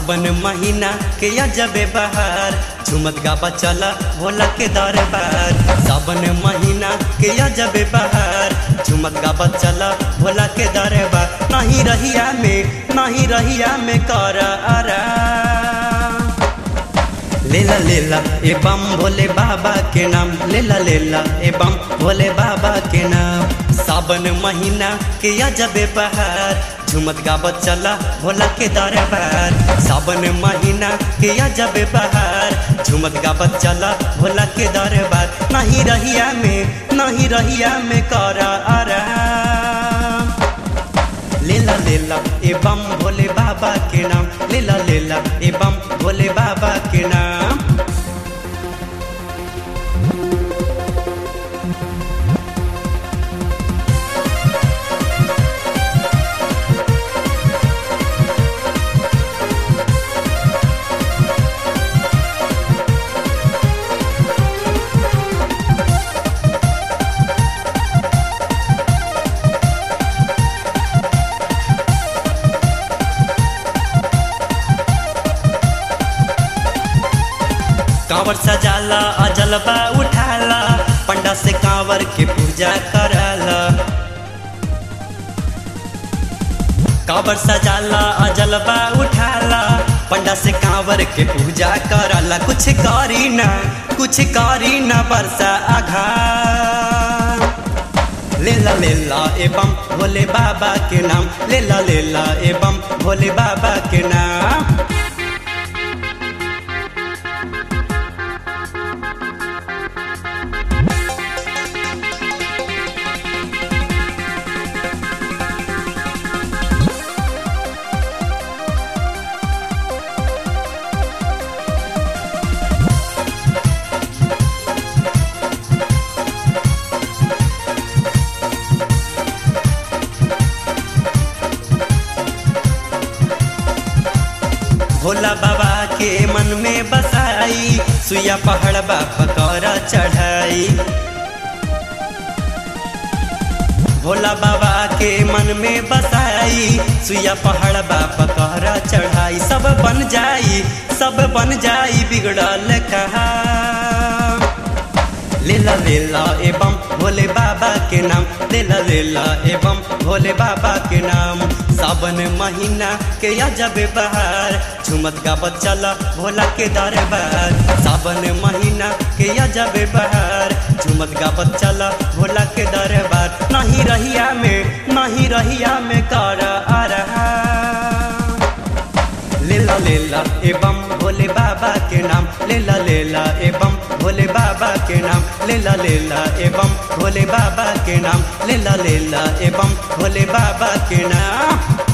सावन महीना के अजबे बहार झुमत गाबा चला भोला के दरबार सावन महीना के अजबे बहार झुमत गाबा चला भोला के दरबार नहीं रहिया में नहीं रहिया में कर आराम लेला लेला ए बम भोले बाबा के नाम लेला लेला ए बम भोले बाबा के नाम सावन महीना के अजबे बहार झुमत गावत चला भोला के दरबार सावन महीना के अजबे बहार झुमत गावत चला भोला के दरबार नहीं रहिया में नहीं रहिया में कर आराम लेला लेला ए बम भोले बाबा के नाम लेला लेला ए बम भोले बाबा के नाम कांवर सजाला अजलबा उठाला पंडा से कांवर के पूजा कराला कांवर सजाला अजलबा उठाला पंडा से कांवर के पूजा कराला कुछ करी ना कुछ करी ना बरसा आघा लेला लेला एवं भोले बाबा के नाम लेला लेला एवं भोले बाबा के नाम भोला बाबा के मन में बसाई सुया पहाड़ बाबा कर चढ़ाई भोला बाबा के मन में बसाई सुया पहाड़ बाबा कर चढ़ाई सब बन जाई सब बन जाई बिगड़ल कहा लेला लेला एवं भोले बाबा के नाम लेला लेला एवं भोले बाबा के नाम सावन महीना के अजब बहार झुमत गावत चला भोला के दरबार सावन महीना के अजब बहार झुमत गावत चला भोला के दरबार नहीं रहिया में नहीं रहिया में कर आ रहा लेला लेला एवं भोले बाबा के नाम लेला लेला एवं भोले बाबा के नाम लेला लेला एवं भोले बाबा के नाम लेला लेला एवं भोले बाबा के नाम